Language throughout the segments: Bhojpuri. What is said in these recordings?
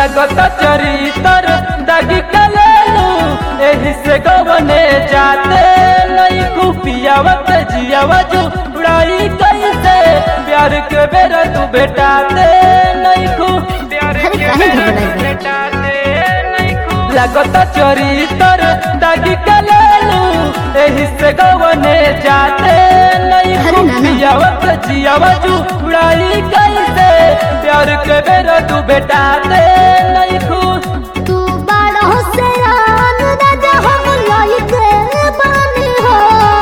लगत चरितर दागी कलेलू एही से गवने जाते नहीं कुपियावत जियावत उड़ाई कैसे प्यार के बेरा तू बेटाते नहीं खू प्यार अरे के काहे बेरा घबराई तू बा? बेटाते नहीं खू लगत चरितर दागी कलेलू एही से गवने जाते नहीं अरे नाना। कुपियावत जियावत उड़ाई कैसे प्यार के बेरा तू बेटाते नहीं खू तू बड़ा होशियार राजा हम लइके बानी हो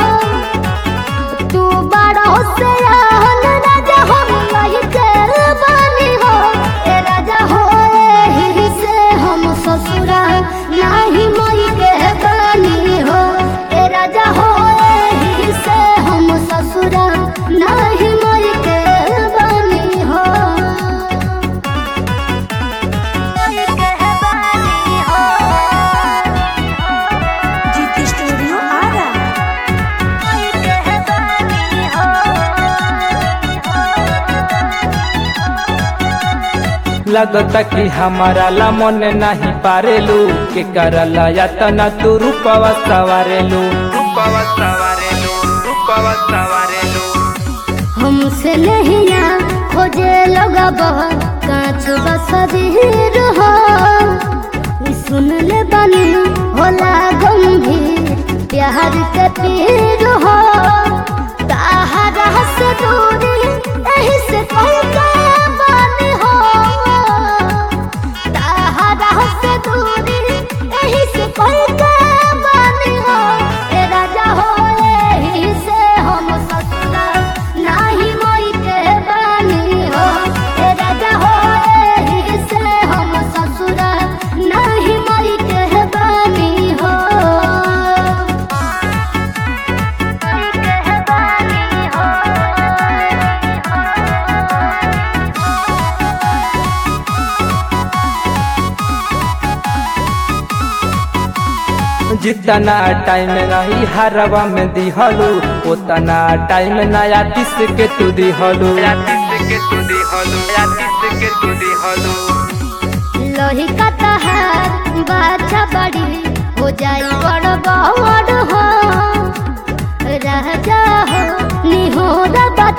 तू बड़ा होशियार राजा हम लइके बानी हो ए राजा हो एही से हम ससुरा नाही मई के बानी हो ए राजा हो एही से हम ससुरा नाही मई के बानी हो जीती स्टूडियो आरा लगता कि हमारा ला मन नहीं पारेलू के करला यातना तू रूपवा सवारेलू रूपवा सवारेलू रूपवा सवारेलू हमसे नहीं आ खोजे लगा बहुत कांच बसदीर हो ई सुन ले बनी होला गंभीर प्यार के पीर हो ताहरा से दूरी एही से कह के बानी हो ताहरा से दूरी एही से कह के बानी हो ए राजा हो एही से हम ससुरा नाही मोई के बानी हो ए राजा हो एही से हम ससुरा नाही मोई के बानी हो के बानी हो जितना टाइम नहीं हरवा में दिहलू उतना टाइम नया तीस के तू दिहलू लोही का तहार बाछा बड़ी हो जाई बड़ बड़ हो राजा हो निहोरा